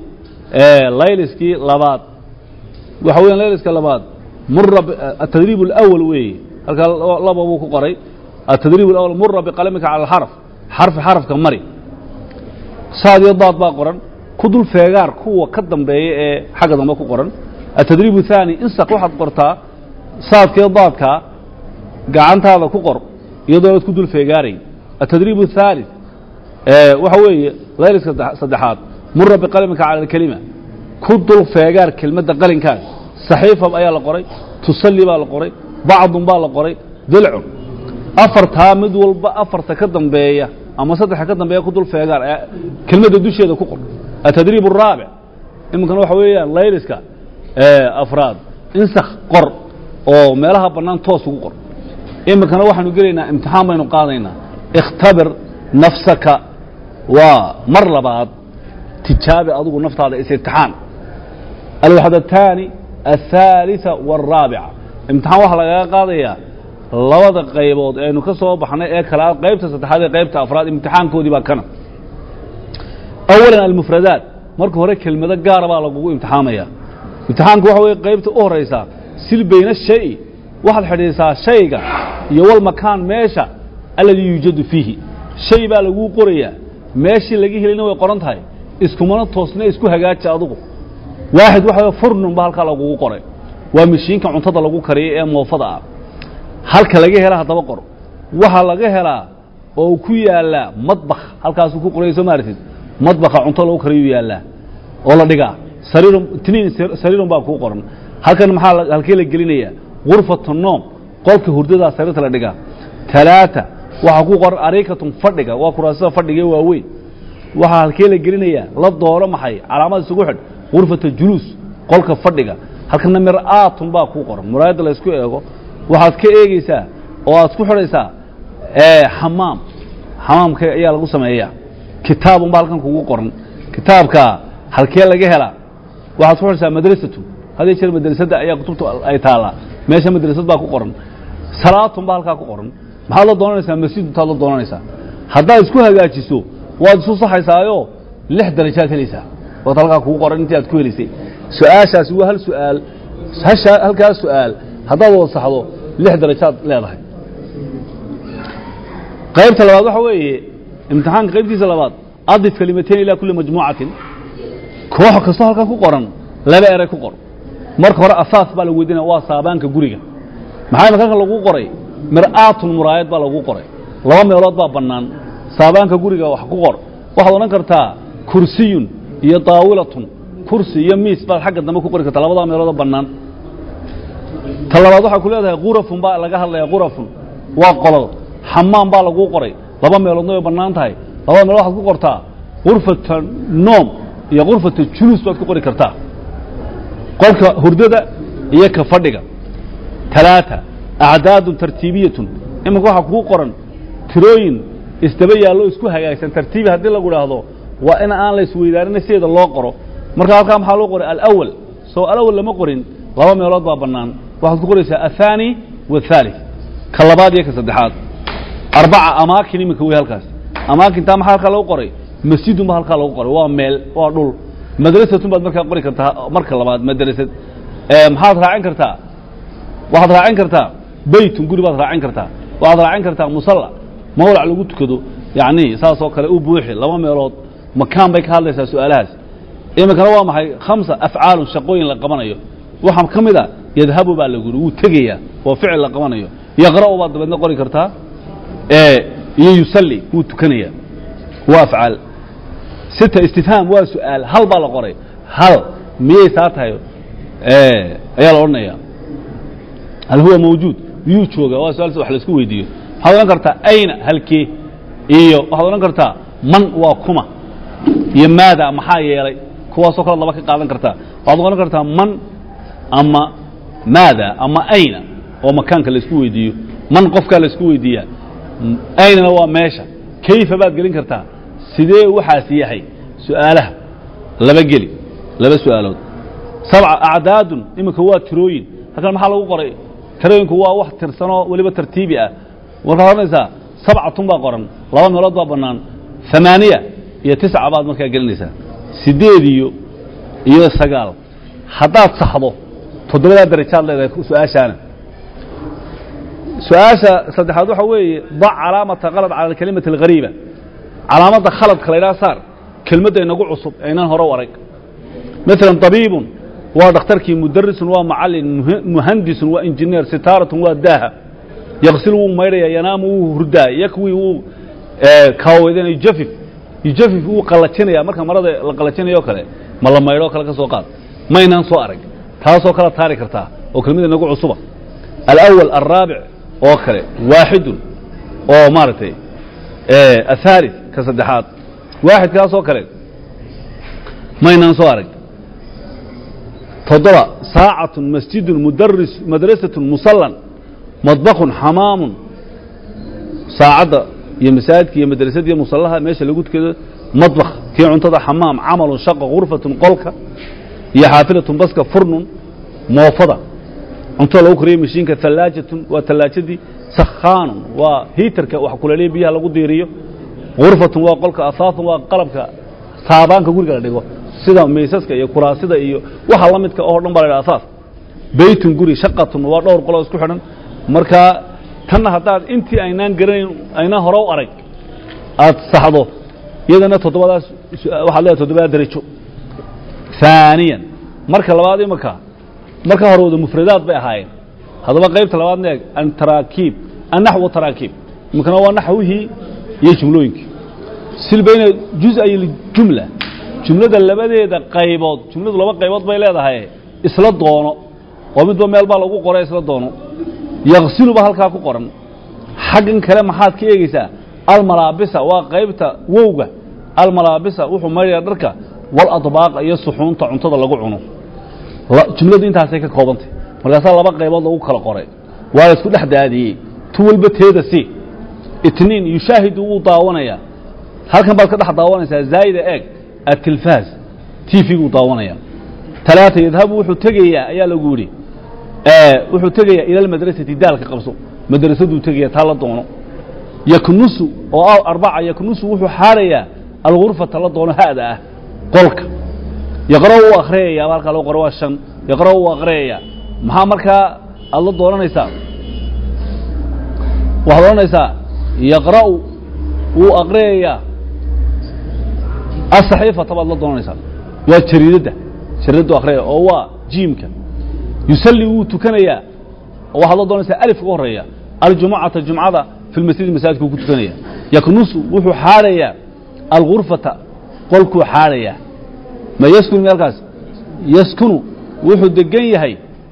layliskii labaad waxa weeyaan layliska labaad mura atadriib اlأwl weeye halkaa laba buu ku qoray atadriib اlأwl mura biqalamika cala alxarf xarfi xarafka mari saad iyo daad baa qoran ku dul feegaar kuwa ka dambeeya ee xagga dambe ku qoran atadriib الثaanي insaq waxaad qortaa saadkaiyo daadkaa gacantaada ku qor iyadoo aad ku dul feegaarayn atadriib الثaalث waxa weeye layliska saddexaad mura biqalamika cala alkelima ku dul feegaar kelmadda qalinkaaga saxiifa ayaa la qoray tusalli baa la qoray bacdun baa la qoray dilcun afartaa mid walba afarta ka dambeeya ama saddexa ka dambeeya ku dul feegaar kelmadda dusheeda ku qor atadriib الraabic iminkana waxa weeyaan layliska afraad insakh qor oo meelaha bannaan toos ugu qor iminkana waxaanu gelaynaa imtixaan baynu qaadaynaa ikhtabir nafsaka waa mar labaad tijaabi adigu naftaada is-imtixaan alwaxdataani aلثaaliثa wاlraabica imtixaan waxaa lagaga qaadayaa labada qaybood aynu ka soo baxnay ee kala qaybta saddexaad ee qaybta afraad imtixaankoodii baa kana awalan almufradaat marka hore kelmado gaara baa lagugu imtixaamaya imtixaanku waxa weye qaybta u horaysaa sil bayna shay waxaad xidhiisaa shayga iyo walmakaan meesha alladii yuujadu fiihi shay baa laguu qorayaa meeshii laga helina way qoran tahay iskumana toosna isku hagaaja adugu waaxid waxa furnun ba halkaa lagugu qoray waa mashiinka cuntada lagu kariyo ee moofada ah halka laga hela haddaba qor waxaa laga helaa oo ku yaallaa madbakh halkaasuu ku qoraya soo maartid madbakha cunto lagu kariyuu yaallaa oo la dhigaa sariirun tiniin sariirun baa kuu qoran halkan maxaa halkee la gelinayaa gurfatu noom qolka hurdadaa sariirta la dhigaa talaata waxaa ku qoran arikatun fadhiga waa kuraasada fadhiga ee waaweyn waxaa halkee la gelinayaa la dooro maxay calaamad isugu xidh gurfata juluus qolka fadhiga halkana mir'aatun baa kuu qoran muraayadda la ysku eego waxaad ka eegeysaa oo aad ku xidhaysaa xamaam xamaamka ayaa lagu sameeyaa kitaabun baa halkan kugu qoran kitaabka halkee laga helaa waxaad ku xidhaysaa madrasatu hadii jeer madrasadda ayaa kutubta ay taallaa meesha madrasad baa ku qoran salaatun baa halkaa ku qoran maxaad la doonanaysaa masjiduntaad la doonanaysaa haddaad isku hagaajiso waad isu saxaysaayo lix darajaad helaysaa waad halkaa kugu qoran intii aad ku helaysay su-aashaasi waa hal su'aal hasha halkaas su'aal haddaad wada saxdo lix darajaad leedahay qaybta labaad waxa weeye imtixaanka qaybtiisa labaad adif kalimatain ilaa kulli majmuucatin koox kastoo halkan ku qoran laba eray ku qor marka hore asaas baa lagu weydinaya waa saabaanka guriga maxaa imaka halkan lagu qoray mir'aatun muraayad baa lagu qoray laba meelood baa bannaan saabaanka guriga wax ku qor waxaad odhan kartaa kursiyun iyo daawilatun kursi iyo miis baad xagga dambe ku qori kartaa labadaa meeloodoo bannaan ta labaad waxaa ku leedahay kurafun baa laga hadlaya kurafun waa qolol xamaam baa laguu qoray laba meeloodna way bannaan tahay labada meelood waxaad ku qortaa gurfata noom iyo gurfata juluus baad ku qori kartaa qolka hurdada iyo ka fadhiga talaata acdaadun tartiibiyatun imanka waxaa kuu qoran tirooyin isdaba yaallo isku hagaagsan tartiibi haddii lagu dhaahdo waa in aan la isweydaarin sideeda loo qoro marka halkaa maxaa loo qoray alawal soo alawal lama qorin laba meelood baa bannaan waxaad ku qoraysaa aلثaanي والثالث ka labaad iyo ka saddexaad arbaca amaakin iminka wey halkaas amaakintaa maxaa halkaa lagu qoray masjidun ba halkaa lagu qoray waa meel waa dhul madrasatun baad markaa qori kartaa marka labaad madrasad maxaad raacin kartaa waxaad raacin kartaa beytun guri baad raacin kartaa waxaad raacin kartaa musalla mawlac lagu tukado yacni saasoo kale u buuxi laba meelood makaan bay ka hadlaysaa su-aalahaas iminkana waa maxay khamsa afcaalun shaqooyin la qabanayo waxaa ka mid a yadhabu baa lagu yidhi wuu tegayaa waa ficil la qabanayo yaqra'u baad dabeedna qori kartaa iyo yusalli wuu tukanayaa waa afcaal sita istifhaam waa su-aal hal baa la qoray hal miyay saa tahay ayaa la odhanaya hal huwa mawjuud miyuu jooga waa su-aal wax laisku weydiiyo waxaad odhan kartaa ayna halkee iyo waxaad odhan kartaa man waa kuma iyo maada maxaa yeelay kuwaasoo kale laba ka qaadan kartaa waxaad odhan kartaa man ama maada ama ayna oo makaanka laisku weydiiyo man qofkaa laisku weydiiyaa aynana waa meesha kayfa baad gelin kartaa sidee waxaas yahay su-aalaha laba geli laba su-aalood sabca acdaadun iminka waa tirooyin halkan maxaa lagu qoray tirooyinku waa wax tirsanoo weliba tartiibi ah markaad odhanaysaa sabcatun baa qoran laba meelood baa bannaan amaaniya iyo tisca baad markaa gelinaysaa sideed iyo iyo sagaal haddaad saxdo toddobadaa darajaad leedahay su-aashaana su-aasha saddexaad waxa weeye dac calaamata kalad cala alkalimati alghariiba calaamadda khaladka la ydhaha saar kelmadda inagu cusub aynaan hore u arag maalan طabiibun waa dhakhtarkii mudarisun waa macalin muhandisun waa injineer sitaaratun waa daaha yaqsil wuu maydhaya yanaamu wuu hurdaa yakwi wuu kaawedan yujafif yujafif wuu qallajinaya marka marada la qallajinayo kale ma la maydho kale ka soo qaad maynaan soo arag taasoo kala taari kartaa oo kelmada inagu cusuba alأwal alraabic oo kale waaxidun oo maaragtay athaalith ka saddexaad waaxidkaasoo kale maynaan soo arag toddoba saacatun masjidun mudaris madrasatun musallan madbakun xamaamun saacadda iyo masaajidka iyo madrasadda iyo musallaha meesha lagu tukado madbakh kii cuntada xamaam camalun shaqa gurfatun qolka iyo xaafilatun baska furnun moofada cuntada lagu kariyo mashiinka hallaajatun waa tallaajadii sakhaanun waa hiitarka wax kuleeliya biyaha lagu diiriyo gurfatun waa qolka asaafun waa qalabka saabaanka guriga la dhigo sida maysaska iyo kuraasida iyo waxa la midka oo dhan baa la ydhaha asaas beytun guri shaqatun waa dhowr qoloo isku xidhan markaa tanna haddaad intii aynaan garanayn aynaan hore u arag aad saxdo iyadana toddobadaas waxaad leedahay toddobada darajo ثaaniyan marka labaad imaka marka hore wada mufradaad bay ahaayeen haddaba qaybta labaadna eeg antaraakiib annaxwu taraakiib imikana waa naxwihii iyo jumlooyinkii sil bayna juz-ay jumla jumlada labadeeda qaybood jumladu laba qaybood bay leedahay isla doono oo midba meel baa lagu qoray isla doono yaksiluba halkaa ku qoran xaggan kale maxaad ka eegeysaa almalaabisa waa qaybta wowga almalaabisa wuxuu maydhaya dharka waladbaaqa iyo suxuunta cuntada lagu cuno jumladu intaasay ka koobantay markaasaa laba qaybood lagu kala qoray waa la isku dhex daadiyey tu walba teeda si itniin yushaahidu wuu daawanayaa halkan baad ka dhex daawanaysaa zaa'ida eeg atilfaas tvguu daawanaya talaata yadhabu wuxuu tegayaa ayaa lagu yidhi wuxuu tegayaa ila almadrasati daalka qabso madrasaduu tegaya taa la doono yaknusu oo arbaca yaknusu wuxuu xaarayaa algurfata la doono ha'da ah qolka yaqra' wuu akriyayaa halkaa loo qoro waa shan yaqra' wuu akriyayaa maxaa markaa aad la doonanaysaa waxaad odhanaysaa yaqra'u wuu akriyayaa asaxiifata baad la doonanaysaa waa jariidadda jariidaddu akhriyaya oo waa jiimka yusalli wuu tukanayaa oo waxaad la doonaysaa alif uga horreeya aljumucata jumcada fi lmasjidi masaajidkuu ku tukanaya yaknusu wuxuu xaarayaa algurfata qolkuu xaarayaa ma yaskunu meelkaas yaskunu wuxuu degan yahay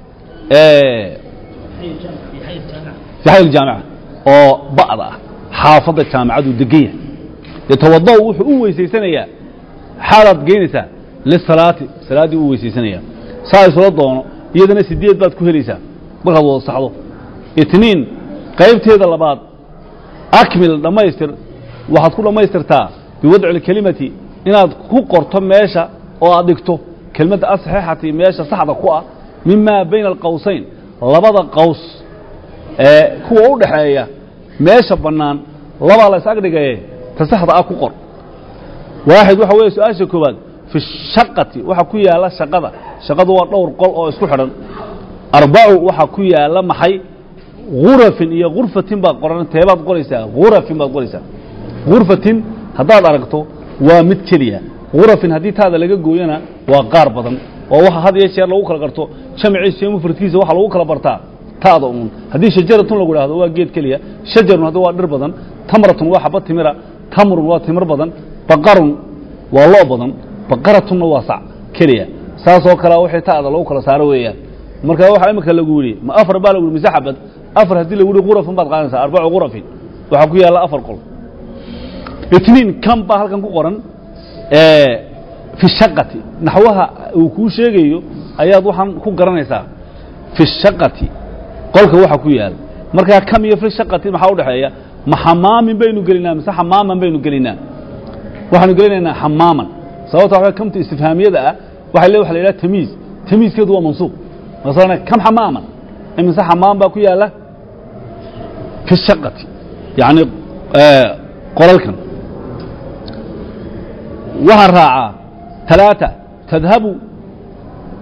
fi xay jaamica oo ba'da ah xaafadda jaamicaduu degan yahay yatawada'u wuxuu u weysaysanayaa xaalaad geynaysaa lisalaati salaaddii u weysaysanayaa saa isula doono iyadana sideed baad ku helaysaa markaad wada saxdo itniin qaybteeda labaad akmil dhammaystir waxaad ku dhammaystirtaa biwadci اlkelimati inaad ku qorto meesha oo aad dhigto kelmadda asaxiixati meesha saxda ku ah mima bayna alqowsayn labada qaws ee kuwa u dhaxeeya meesha bannaan labaa la is-ag dhigaye ta saxda ah ku qor waaxid waxa weeye su-aasha koowaad fi shaqati waxa ku yaala shaqada shaqadu waa dhowr qol oo isku xidhan arbacu waxa ku yaala maxay gurafin iyo gurfatin baad qoran teebaad qoraysaa gurafin baad qoraysaa gurfatin haddaad aragto waa mid keliya gurafin haddii taada laga gooyana waa qaar badan oo waxa had iyo jeer lagu kala garto jamciisa iyo mufradkiisa waxa lagu kala bartaa taada uun haddii shajaratun lagu idhahdo waa geed keliya shajarun haddi waa dhir badan tamratun waa xaba timira tamrun waa timir badan baqarun waa loo badan baqaratunna waa sac keliya saasoo kalea wixii taada lagu kala saaro weeyaan marka waxaa imika lagu yidhi ma afar baa lagu yidhi mise xabad afar haddii lagu yidhi gurafin baad qaadanaysaa arbacu gurafin waxaa ku yaalla afar qol itniin kan baa halkan ku qoran fi shaqati naxwaha uu kuu sheegayo ayaad waxaan ku garanaysaa fi shaqati qolka waxa ku yaal markaa kam iyo fi shaqati maxaa udhexeeya ma xamaamin baynu gelinaa mise xamaaman baynu gelinaa waxaanu gelinaynaa xamaaman sababta waa kamta istifhaamiyada ah waxa le waxa la yidhaha tamiiz tamiizkeedu waa mansuub masalan kam xamaaman imise xamaam baa ku yaala fi shaqati yacni qolalkan waxaa raacaa talaata tadhabu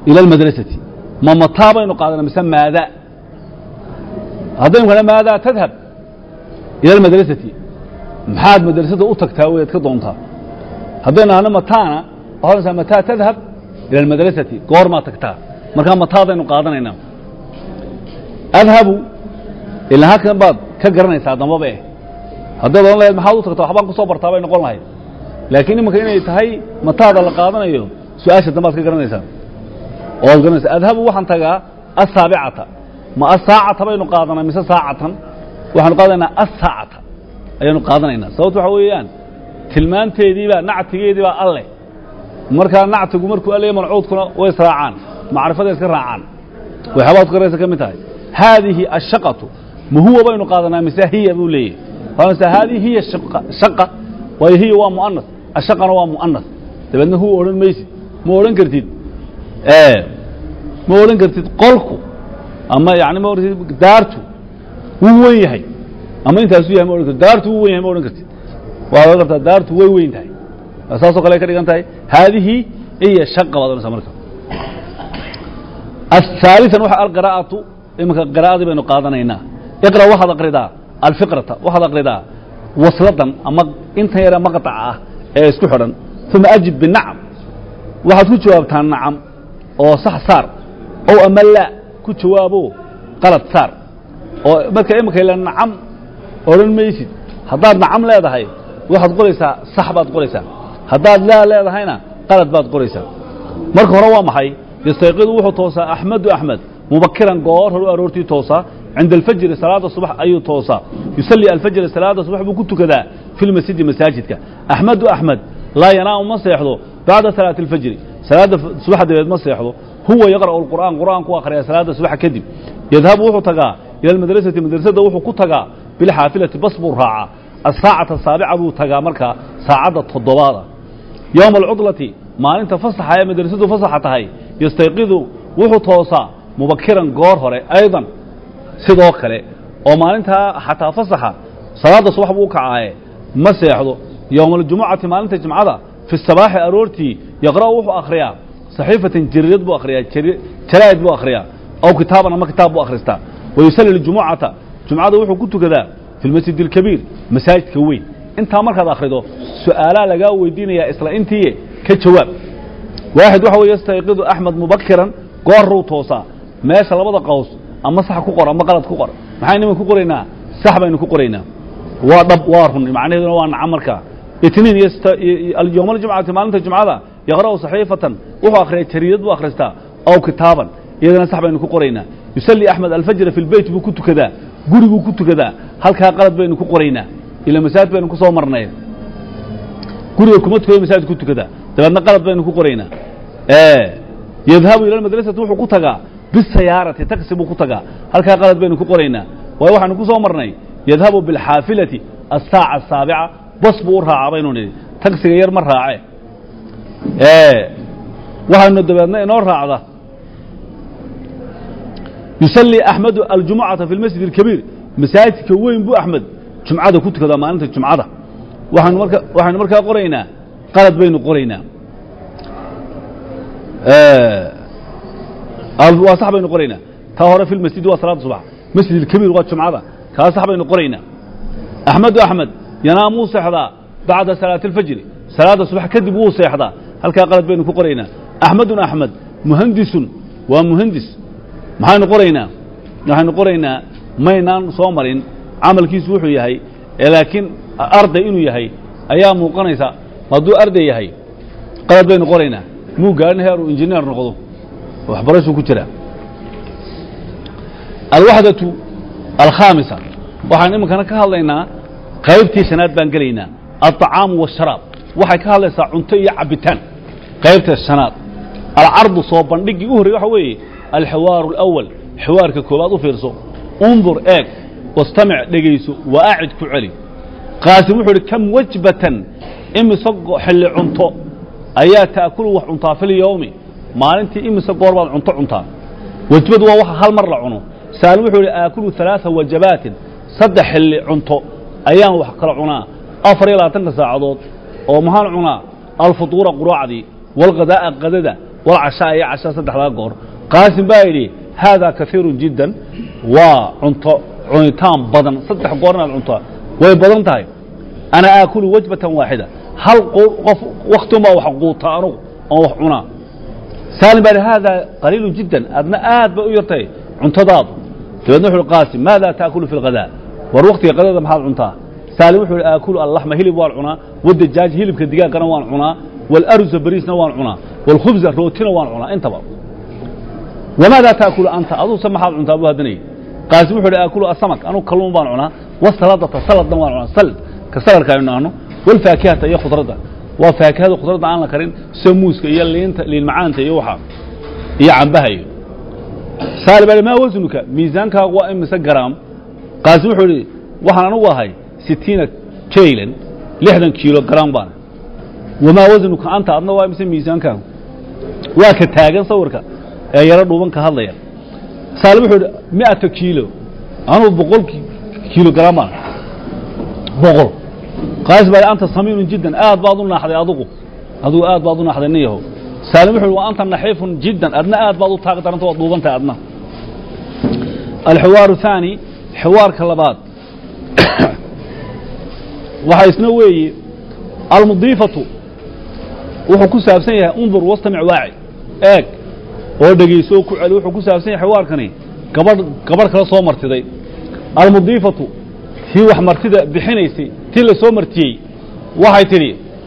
ila almadrasati ma mataa baynu qaadanaa mise maada haddaynu kana maadaa tadhab ila almadrasati maxaad madrasada u tagtaa weyaad ka doontaa haddaynu ahno mataana waxaa odhanaysaa mataa tadhab ila almadrasati goormaa tagtaa markaa mataadaynu qaadanaynaa adhabu ilaa halkan baad ka garanaysaa dambaba eh haddaad odhan lahayd maxaad u tagtaa waxbaan ku soo bartaa bay noqon lahayd laakiin imanka inay tahay mataada la qaadanayo su-aasha dambaad ka garanaysaa oo ad garanaysa adhabu waxaan tagaa asaabicata ma asaacata baynu qaadanaa mise saacatan waxaanu qaadanaynaa asaacata ayaanu qaadanaynaa sababto waxa weeyaan tilmaanteediibaa nactigeediibaa alleh markaa nactigu markuu alley mancuudkuna way israacaan macrifaday iska raacaan waxyaabaad ku garaysa ka mid tahay haadihi ashaqatu ma huwa baynu qaadanaa mise hiya buu leeyahy waxaanaysaa haadihi hiya shaqa shaqa waayo hiya waa mu'anas ashaqana waa mu'anas dabeedna huwa odhan maysid ma odhan kartid ma odhan kartid qolku ama yani ma odhan kartid daartu wuu wen yahay ama intaasuu yahay ma odhan kartid daartu wuu wen yahay ma odhan kartid waa odhan kartaa daartu way weyn tahay saasoo kale ay ka dhigan tahay haadihi hiya shaqa baad odhanaysaa marka الثالثا waxa alqراءaةu iminka qراءadii baynu qaadanaynaa iqra waxaad akridaa alfiqrata waxaad akridaa wasladan ama intan yare maqطaca ah ee isku xidhan ثuma ajib binacam waxaad ku jawaabtaa nacam oo sax saar ow ama laa ku jawaabo qalad saar oo marka iminka ila nacam odhan maysid haddaad nacam leedahay waxaad qoraysaa sax baad qoraysaa haddaad laa leedahayna qalad baad qoraysaa marka hore waa maxay yastayqidu wuxuu toosaa axmedu axmed mubakiran goor horu aroortii toosaa cinda alfajri salaada subax ayuu toosaa yusalli alfajra salaada subax buu ku tukadaa fi lmasjidi masaajidka axmedu axmed laa yanaamu ma seexdo bacda salaati alfajri salaada subax dabeed ma seexdo huwa yaqra'u alqur'aan qur'aan ku akhriya salaada subax kadib yadhabu wuxuu tagaa ila almadrasati madrasada wuxuu ku tagaa bilxaafilati bas buu raacaa asaacata saabica buu tagaa markaa saacadda toddobaada yowma alcudlati maalinta fasaxa ee madrasadu fasaxa tahay yastayqidu wuxuu toosaa mubakiran goor hore aydan sidoo kale oo maalintaa xataa fasaxa salaadda subax buu u kacaaye ma seexdo yowma aljumucati maalinta jimcada fi sabaaxi aroortii yaqra'u wuxuu akhriyaa saxiifatan jarirad buu akhriyaa jaraa'id buu akhriyaa aw kitaaban ama kitaab buu akhristaa wayusalli ljumucata jumcada wuxuu ku tukadaa fi lmasjid alkabiir masaajidka weyn intaa markaad akhrido su'aalaa lagaa weydiinayaa isla intii ka jawaab waaxid waxa wey yastayqidu axmed mubakiran goorruu toosaa meesha labada qaws ama sax ku qor ama qalad ku qor maxaynu iman ku qoraynaa sax baynu ku qoraynaa waa dhab waa run macnaheeduna waa nacam markaa itniin yowma aljumcati maalinta jumcada yaqra'u saxiifatan wuxuu akhriyaa jariidad buu akhristaa aw kitaaban iyadana sax baynu ku qoraynaa yusalli axmed alfajra fi lbeyt buu ku tukadaa guriguu ku tukadaa halkaa qalad baynu ku qoraynaa ila masaajid baynu ku soo marnay guriga kuma tukado masaajid ku tukadaa dabeedna qalad baynu ku qoraynaa yadhabu ila madrasati wuxuu ku tagaa bisayaarati taksi buu ku tagaa halkaa qalad baynu ku qoraynaa waayo waxaanu ku soo marnay yadhabu bilxaafilati asaaca asaabica bas buu u raacaa baynu nidhi tagsiga yar ma raace waxaanu dabeedna inoo raacda yusalli axmedu aljumucata fi lmasjid alkabiir masaajidka weyn buu axmed jumcada ku tukadaa maalinta jumcada waxaanu marka waxaynu markaa qoraynaa qalad baynu qoraynaa waa sax baynu qoraynaa taa hore fi lmasjidi waa salaada subax masjid alkabiir waa jumcada kaa sax baynu qoraynaa axmedu axmed yanaamuu seexdaa bacda salaati alfajri salaada subax kadib wuu seexdaa halkaa qalad baynu ku qoraynaa axmedun axmed muhandisun waa muhandis maxaynu qoraynaa waxaynu qoraynaa maynaan soo marin camalkiisu wuxuu yahay laakiin arday inuu yahay ayaa muuqanaysa hadduu arday yahay qalad baynu qoraynaa muu gaarin heeruu injineer noqdo waxbarashuu ku jiraa alwaxdatu alkhaamisa waxaan iminkana ka hadlaynaa qaybtii shanaad baan gelaynaa alطacaamu waasharaab waxay ka hadlaysaa cunto iyo cabitaan qaybta shanaad alcardu soo bandhigii u horrey waxa weeye alxiwaaru alawal xiwaarka koobaad u fiirso undur eeg wastamic dhegayso wa acid ku celi qaasim wuxuu idhi kam wajbatan imise xilli cunto ayaa ta'kulu wax cuntaa fi lyowmi maalintii imise goor baad cunto cuntaa wajbadu waa waxa hal mar la cuno saalim wuxuu idhi aakulu ثalaaثa wajabaatin saddex xilli cunto ayaan wax kala cunaa afar iyo labaatanka saacadood oo maxaan cunaa alfutuura quraacdii wاlghadaa'a qadada walcashaa iyo cashaa saddexdaa goor qaasim baa yidhi haadaa kaiirun jiddan waa cunto cunitaan badan saddex goor inaad cuntaa way badan tahay ana aakulu wajbatan waaxida hal qof wakti unbaa wax quuta anugu oon wax cunaa saalim baa yidhi haadaa qaliilu jiddan adna aad bay u yartay cuntadaadu dabeedna wuxu uhi qaasim maada taakulu fi lghadaa war waktiga qadada maxaad cuntaa saalim wuxuu yidhi aakulu allaxma hilib waan cunaa wadajaaj hilibka digaaggana waan cunaa waalarusa bariisna waan cunaa waalkhubza rootina waan cunaa intaba wamaada taakulu anta aduse maxaad cuntaa buu haddanayay qaasim wuxuu yidhi aakulu asamak anugu kalluun baan cunaa wasaladata saladna waan cunaa salad ka saladka aynu nahno walfaakihata iyo khudradda waa faakihada khudradda aan la karin sida muuska iyo liinta liin macaanta iyo waxa iyo cambaha iyo saalim baa maa wasnuka miisaankaagu waa imise garaam qaasim wuxuu idhi waxaan anugu ahay sitiina kaylan lixdan kiilo garaam baan wamaa wasnuka anta adna waa imise miisaankaagu waa ka taagan sawirka ee yaro dhuuban ka hadlaya saalim wuxuu idhi mi'ata kiilo anugu boqol kiilo garaam baan boqol qaasim baa anta samiinun jiddan aad baad u naaxday adugu adugu aad baad u naaxday nin yahow saalim wuxuu yidhi wa anta naxiifun jiddan adna aad baad u taaqi daranta waad dhuubantahay adna alxiwaaru thaani xiwaarka labaad waxaa isna weeye almudiifatu wuxuu ku saabsan yahay undur wastamic waaci eeg oo dhegayso oo ku celi wuxuu ku saabsan yahay xiwaarkani gabadh gabadh kala soo martiday almudiifatu tii wax martida bixinaysay tii la soo martiyey waxay tidhi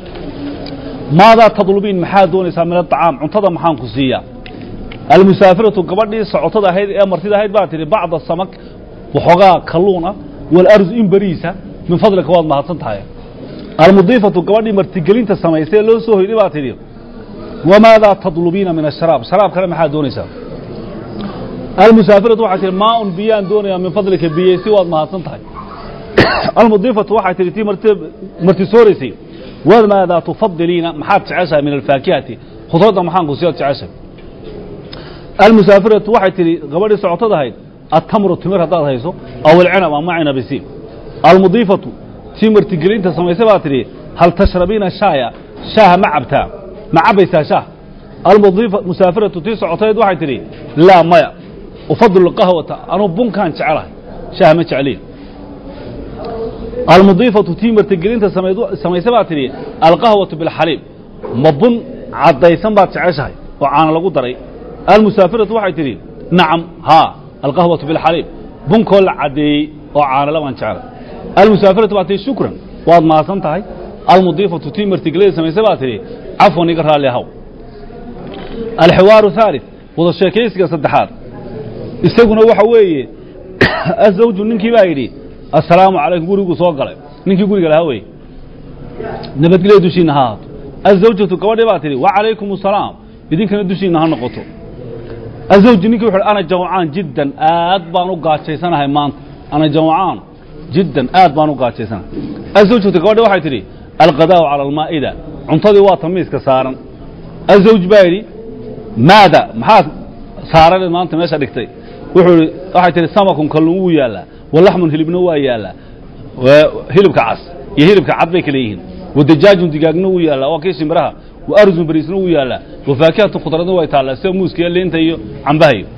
maadaa tadlubiin maxaad doonaysaa min aطacaam cuntada maxaan ku siiyaa almusaafiratu gabadhii socotada ahayd ee martida ahayd baa tidhi bacda samak waxoogaa kalluun ah walarzu in beriisa min fadlika waad mahadsan tahay almudiifatu gabadhii martigelinta samaysay ee loo soo hoyday baa tidhi wamaadaa tadlubiina min asharaab sharaabkana maxaad doonaysaa almusaafiratu waxay tihi maa un biyaan doonayaa min fadlika biyeysi waad mahadsan tahay almudiifatu waxay tihi tii martisooraysay wamaadaa tufadiliina maxaad jeceshahay min alfaakihati khudradda maxaan ku siyaad jeceshahay almusaafiratu waxay tihi gabadhii socotada ahayd atamru timir haddaad hayso aw alcinab ama cinabisi almudiifatu tii martigelinta samaysay baa tidhi hal tashrabiina shaaya shaaha ma cabtaa ma cabaysaa shaah almusaafiratu tii socotayd waxay tidhi laa maya ufadilu qahwata anuu bunkaan jecelahay shaaha ma jecliya almudiifatu tii martigelinta samaysay baa tidhi alqahwatu bilxaliib ma bun caddaysan baad jeceshahay oo caana lagu daray almusaafiratu waxay tidhi nacam haa alqahwatu bilxaliib bunkoo la caddeeyey oo caanala baan jeclay almusaafiratu baa tihi shukran waad mahadsan tahay almudiifatu tii martigelada samaysay baa tidhi cafwan iga raalli ahaw alxiwaaru haalid wada sheekaysiga saddexaad isaguna waxa weeye azawju ninkii baa yidhi assalaamu calaykum gurigu soo galay ninkii guriga lahaa weye nabadgelya dushiinna ha ahaato azawjatu gabadhii baa tidhi wacalaykum asalaam idinkana dushiinna ha noqoto azawji ninkii wuxu ana jawcaan jiddan aad baan u gaajaysanahay maanta ana jawcaan jiddan aad baan u gaajaysanahay azawjatu gabadhii waxay tidhi alqadaa'u cala almaa'ida cuntadii waa tamiiska saaran azawj baa yidhi maada maxaad saaraneed maanta meesha dhigtay wuxuu ihi waxay tihi samakun kalluun wuu yaallaa walaxmun hilibna waa yaallaa hilibka cas iyo hilibka cad bay kale yihiin wadajaajun digaagna wuu yaallaa waa kii shimbiraha wa arzun bariisna wuu yaallaa wafaakihatu khudradna way taallaa sida muuska iyo liinta iyo cambahayo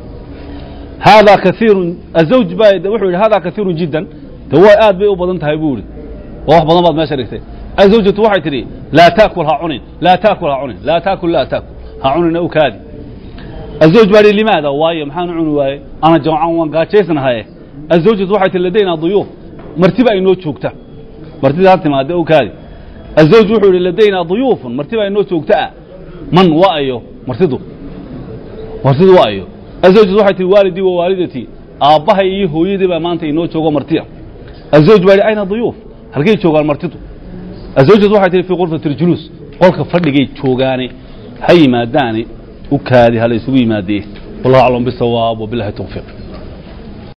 haadaa kaiirun azawj baa wuxuu yidhi haadaa kaiirun jiddan de way aad bay u badan tahay buu ihi waa wax badan baad meesha dhigtay azawjatu waxay tidhi laa taakul ha cunin laa taakul ha cunin laa taakul laa taakul ha cunina u kaadi azawj baa ihi limaada waayo maxaan u cuni waaye ana jamcan waan gaajaysnahaye azawjatu waxay tihi ladaynaa duyuuf martiba aynoo joogta martida ha timaade u kaadi azawj wuxuu yidhi ladaynaa duyuufun martiba aynoo joogta ah man wa ayo martidu martidu wa ayo azawjatu waxay tihi waalidii wa waalidatii aabbahay iyo hooyadii baa maanta inoo joogo martiya azawj baa yidhi ayna duyuuf halkay joogaan martidu azawjatu waxay tihi fii qurfati اljuluus qolka fadhigay joogaane ha yimaadaane u kaadi hala isugu yimaadee wallahu aclam bisawaab wabilahi tawfiiq